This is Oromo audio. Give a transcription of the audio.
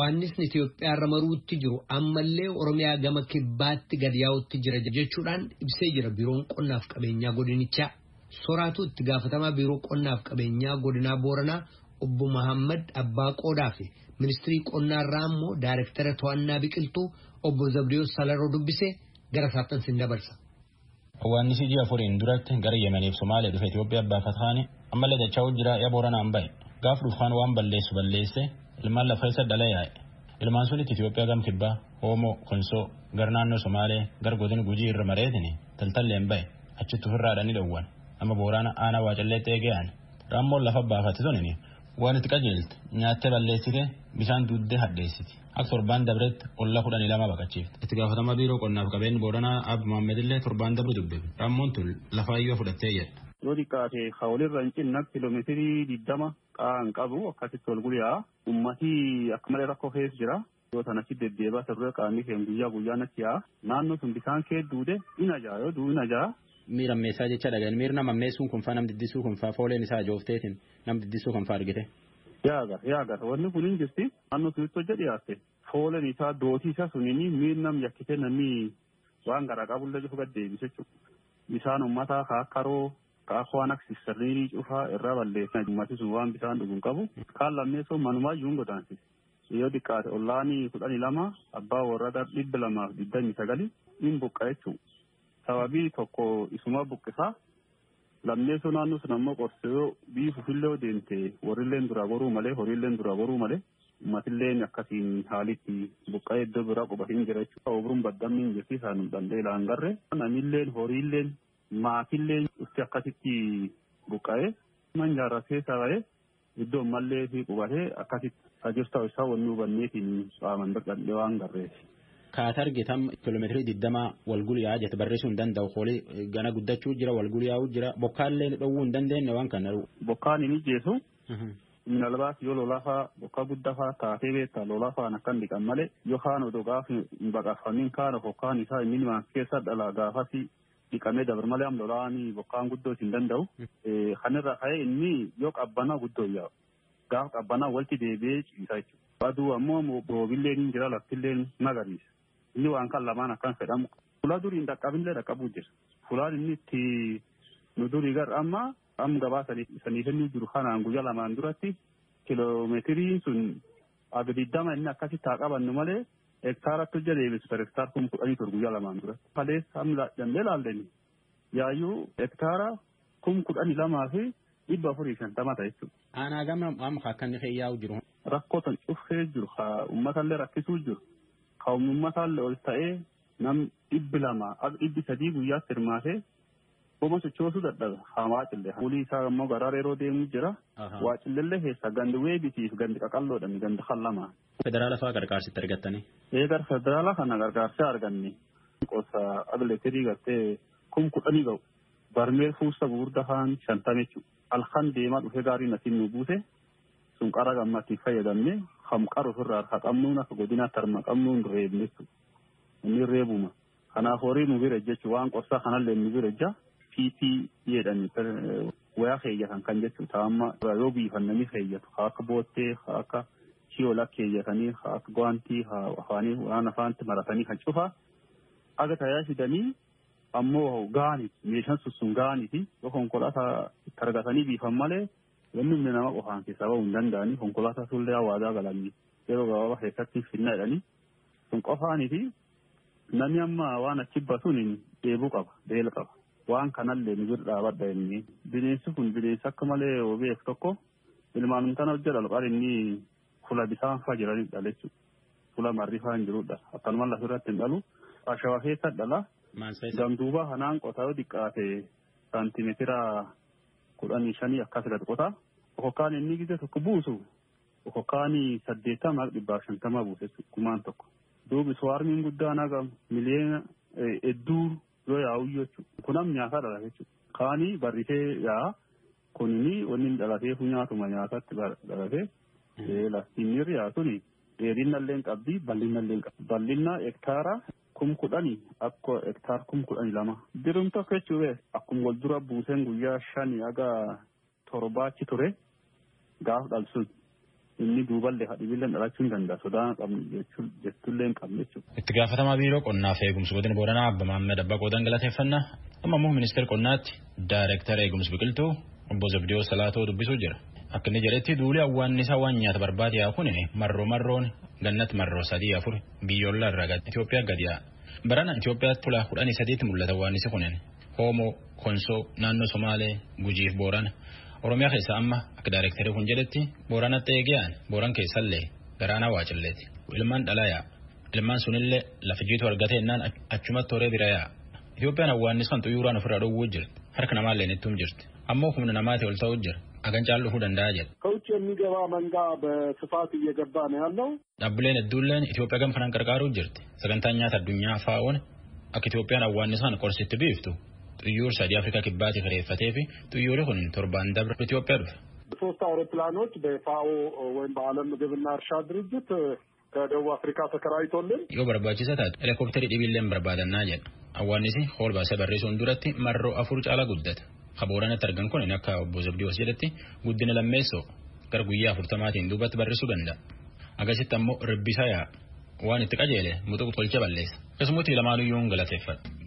Hawaannisni Itoophiyaarra maruutti jiru ammallee Oromiyaa gama kibbaatti gad yaa'utti jira jechuudhaan ibsee jira biiroon qonnaaf qabeenyaa godinichaa. Soraatu itti gaafatamaa biiroo qonnaaf qabeenyaa godinaa Booranaa obbo Mahammad Abbaa Qoodaa fi ministirii qonnaarraa immoo daayirektara to'annaa biqiltuu obbo Zabdiyoos Salaroo dubbisee gara saaphansi hin dabarsa. Hawaannisi ji'a afuriin duratti gara Yemeniif Somaalee dhufe Itoophiyaa baafatanii ammallee dachaa jira yaa Booranaan bahe gaaf dhufaan waan balleessu balleesse ilmaan lafa isa dhala yaa'e. Ilmaan sunitti Itoophiyaa gam kibbaa Hoomoo Konsoo gar naannoo Somaalee gar godina Gujii irra mareetini taltalleen bahe achitti ofirraadhanii dhowwan amma Booraana aanaa waacalleetti eege'an raammoon lafa baafate sunini waan itti qajeelte nyaattee balleessite bishaan duuddee hadheessiti. Akka torbaan dabretti olla kudhanii lama baqachiifte. Itti gaafatamaa biiroo qonnaaf qabeenyi Booranaa Abbu Maammed illee torbaan dabre dubbifne. Raammoon tun lafaayyoo fudhattee jedha. Yoo xiqqaate hawlirra hin cinna kiiloomeetirii digdama qaan qabu akkasitti ol guyyaa ummatii akka malee rakkoo keessa jira. Yoo sanatti deddeebaa sirree qaamni keenya guyyaa guyyaan achi yaa naannoo sun bishaan kee duude ina jaa yoo duu ina jaa. Miira ammeessaa jecha dhagan miirna ammeessuun kun faa nam diddisuu kun faa fooleen isaa joofteetiin nam diddisuu kun faa argite. Yaagar yaagar wanni kun hin jirti naannoo sunitti hojja dhiyaatte fooleen isaa dootii isaa sunini miirnam yakkite namni waan garaa qabullee cufa gad deebise jechuudha. Bishaan uummataa kaa karoo kaa waan akka sirriirii cufaa irraa balleessan uummati sun waan bishaan dhuguun qabu kaan lammeessoo manumaa iyyuu hin godaansise. Yoo xiqqaate ollaanii kudhanii lama abbaa warra dhibba lamaaf digdamii sagali hin buqqa jechuudha. Sababii tokko isuma buqqisaa lammeessoo naannoo sun ammoo qorsee yoo biifufillee deemte warrilleen duraa goruu malee horiilleen duraa goruu malee ummatilleen akkasiin haalitti buqqa'ee iddoo biraa qubatiin jira jechuudha. Obruun baddamni hin jirti isaan danda'e laangarre namilleen horiilleen maatilleen dhufti akkasitti buqqa'ee manjaarra keessa ba'ee iddoo mallee fi qubatee akkasitti ajirtaa isaa wanni hubanneetiin qaaman birqadhee waan garreeti. Kaata argitam kiiloomeetirii digdamaa walguliyaa jette barreessuu hin danda'u hoolii gana guddachuu jira walguliyaa'uu jira bokkaallee dhowwuu hin dandeenye waan kana. Bokkaan hin ijjeesu. Minalbaas yoo lolaafaa bokkaa guddaa taatee beektaa lolaafaan akkan dhiqan malee yookaan odoo gaafa hin baqafamin kaan bokkaan isaa inni nimaan keessa dhala gaafasi dhiqamee dabar malee am lolaanii bokkaan guddoo hin danda'u. Kanirra ka'ee inni yoo qabbanaa guddoo yaa'u. Gaafa qabbanaa walitti deebi'ee ciisa jechuudha. Aduu ammoo boobilleen hin jira laftilleen magariisa. inni waan kan lamaan akkan fedhamu fuula durii hin dhaqqabinillee dhaqqabuu jira fuulaan inni itti nu durii gar amma am gabaa sanii kennuu jiru kanaan guyyaa lamaan duratti kiloomeetiriin sun abdiddama inni akkasitti haa qabannu malee hektaaratti hojja deebisu per hektaar kun kudhanii tur guyyaa lamaan duratti. Kalees hamla dandee laalleni yaayyuu hektaara kun kudhanii lamaa fi dhibba afurii shantama ta'a jechuudha. Aanaa gama amma akka inni yaa'u jiru. Rakkootan cufee jiru uummatallee rakkisuu jiru. Kaa'ummataan ol ta'ee nam dhibbi lama dhibbi sadii guyyaatti hirmaatee Boma sochoosuu dadhabe haa waacille. Fuulii isaa immoo garaa yeroo deemu jira. Waacillellee keessa gandi weebitiif gandi qaqalloodhaan gandi kan lama. Federaala fa'aa gargaarsitti argattanii. Eegar federaala kana gargaarsa arganne. Qosa atileetirii gartee kum kudhanii ga'u. Barmeel fuusta gurguddaa haan shantame jechuudha. Halkan deemaa dhufee gaarii natiin nu buuse. Sun qara gammatti fayyadamne ham qaru ofirraa harka qabnuun akka godinaatti harma qabnuun reebne jechuudha. Inni reebuma. Kanaaf horii nu bira jechuudha waan qorsaa kanallee nu bira jaa. PP jedhani wayaa keeyyatan kan jechuudha. Taa'amma yoo biifannanii keeyyatu haa akka boottee haa akka shiyoola keeyyatanii haa akka gwaantii haa afaanii waan afaanitti maratanii kan cufaa. Aga tajaajilanii ammoo gaaniiti meeshaan sun gaaniiti yoo konkolaataa itti argatanii biifan malee wanni humna nama qofaan keessaa bahuu hin danda'anii konkolaataa sullee hawaasaa galanii yeroo gabaabaa keessatti finna jedhanii sun qofaaniiti namni amma waan achi basuun dheebuu qaba beela qaba. waan kanallee nu bira dhaabadha inni bineensi kun bineensi akka malee obeef tokko ilmaan kana hojja dhalqaan inni fula bisaan faa jiranii dhala jechuudha. Fula marri faa hin jirudha. Akkanuma lafa irratti hin dhalu. Ashawaa keessa dhala. Gamduuba kanaan qotaa yoo xiqqaate saantimeetira kudhanii shanii akkas gad qotaa. Okokkaan inni gise tokko buusu okokkaan saddeettama dhibbaaf shantama buuse kumaan tokko. Duubi suwaarmiin guddaan haga miliyoona hedduu yoo yaa'u jechuudha. Kunam nyaata dhala jechuudha. Kaanii barrisee yaa'a. Kunini wanni dhalatee nyaatuma nyaatatti dhalatee lastiinirri yaa suni dheerinna illee qabdi bal'inna illee qabdi. Bal'inna hektaara kum kudhanii akka hektaara kum kudhanii lama. Dirum tokko jechuudha akkuma wal dura buuseen guyyaa shanii haga torbaachi ture gaaf dhalsun. inni duuballee hadhibillee dhalachuu hin danda'a sodaa qabnu jechuullee hin qabne jechuudha. Itti gaafatamaa biiroo qonnaa fi eegumsa godina Booranaa Abba Maammed Abbaa Qoodan galateeffannaa amma immoo ministeera qonnaatti daayireektara eegumsa biqiltuu obbo Zabdiyoo Salaatoo dubbisuu jira. Akka inni jedhetti duuli awwaannisaa waan nyaata barbaade yaa kun marroo marroon gannatti marroo sadii afur biyyoolaa irraa Itoophiyaa gadi yaa. Barana Itoophiyaatti tulaa kudhanii sadiitti mul'ata awwaannisi kunin Hoomoo, Konsoo, naannoo Somaalee, Gujiif Boorana. Oromiyaa keessa amma akka daayirektarii kun jedhetti Booranatti eegiyaan Booran keessallee garaana waacilleeti. Ilmaan dhalaa yaa. Ilmaan sunillee lafa jiitu argate ennaan achumatti horee bira yaa. Itoophiyaan awwaannis kan xuyyuraan ofirraa dhowwuu jirti. Harka namaallee nittuum jirti. Ammoo humna namaatii ol ta'uu jira. Agancaan dhufuu danda'a jedha. ከውጭ የሚገባ መንጋ በስፋት እየገባ ነው ያለው። Dhaabbileen hedduulleen Itoophiyaa gam kanaan qarqaaruu jirti. Sagantaan nyaata addunyaa faa'oon akka Itoophiyaan awwaannisaan qorsitti biiftu xuyyuur sadii Afrikaa kibbaatti kireeffatee fi xuyyoorri kun torbaan dabre Itoophiyaa dhufe. ሶስት አውሮፕላኖች በፋኦ ወይም በዓለም ምግብና እርሻ ድርጅት ከደቡብ አፍሪካ ተከራይቶልን Yoo barbaachisa taate helikopterii dhibiilleen barbaadannaa jedha. Awwaannisi hool baasee barreessuun duratti marroo afur caalaa guddata. Kabooranatti argan kun akka obbo Zabdiyoos jedhetti guddina lammeessoo gara guyyaa afurtamaatiin duubatti barreessuu danda'a. Agasitti ammoo ribbisaa yaa waan itti qajeele mutuqu tolcha balleessa. Akkasumas lamaanuyyuu galateeffadha.